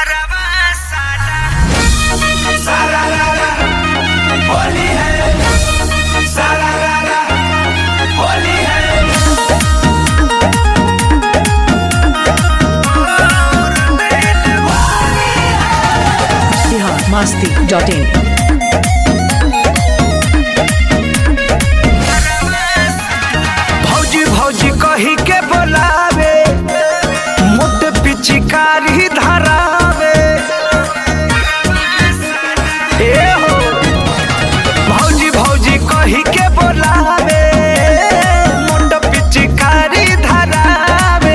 Bihar Masti dot in भौजी भौजी कही के बोलावे मोट पिचकारी धरावे ए हो भौजी भौजी कही के बोलावे मोट पिचकारी धरावे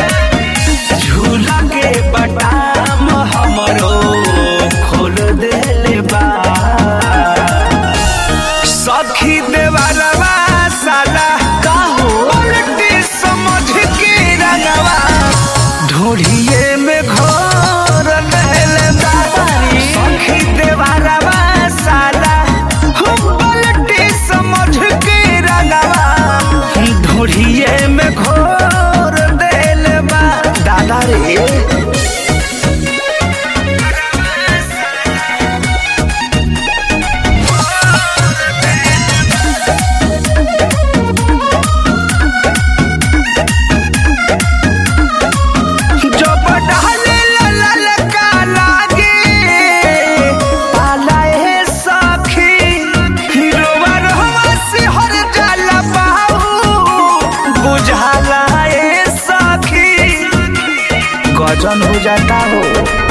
झूला के बटाम हमरो खोल देले बा सखी देवरवा साला काहो पलटी समझ के रंगवा ढोढ़िए में घोर लेले दादारी सखी देवरवा साला हो पलटी समझ के रंगवा ढोढ़िए में घोर देले बा दादा रे जब डाले ला ला का लागे पाला ए सखी हिरोवा रहवा से हर जाला बाऊ बुझाला ए सखी गजन हो जाता हो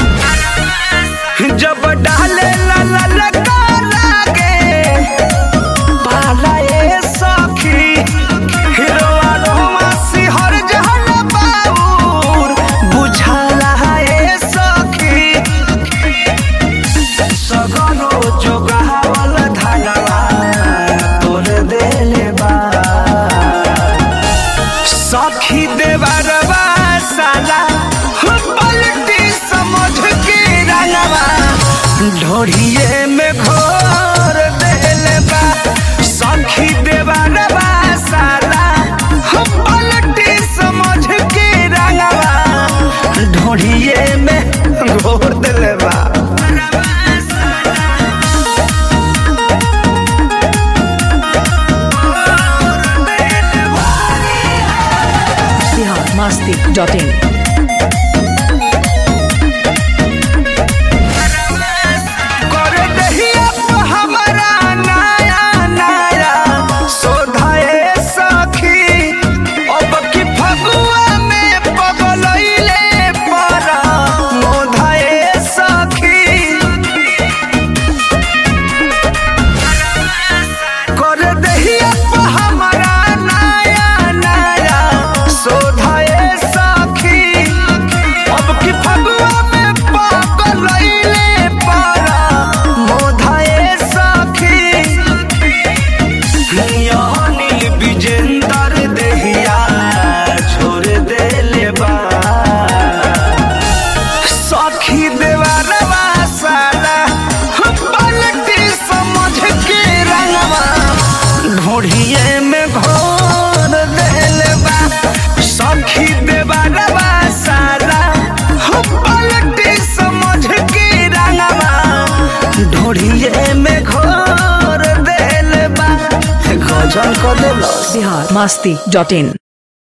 जब डाले ला ला ला का लागे पाला ए सखी हिरोवा रहवा से हर जाला बाऊ बुझाला ए सखी सगरो जोगावल धनवा तोर देले बा सखी देवरवा साला हो पलटी समझ के रंगवा ढोढ़िए में घोर देले बा सखी देवरवा साला हो पलटी समझ के रंगवा ढोढ़िए में घोर देले बा बिहार मस्ती डॉट इन कर दहिया पे हमरा नया नया शोधाए सखी अब की फगुआ में पगलैले परा मोधाए सखी कर दहिया पे हमरा नया नया शोधाए सखी अब की फगुआ में पगलैले परा मोधाए सखी नील विजेंदर देहिया छोड़ देले बा सखी देवरवा साला पलटी समझ के रंगवा ढोढ़िए में घोर देले बा सखी देवरवा साला पलटी समझ के रंगवा ढोढ़िए में घोर देले बा गजल कर देलो बिहार मस्ती डॉट इन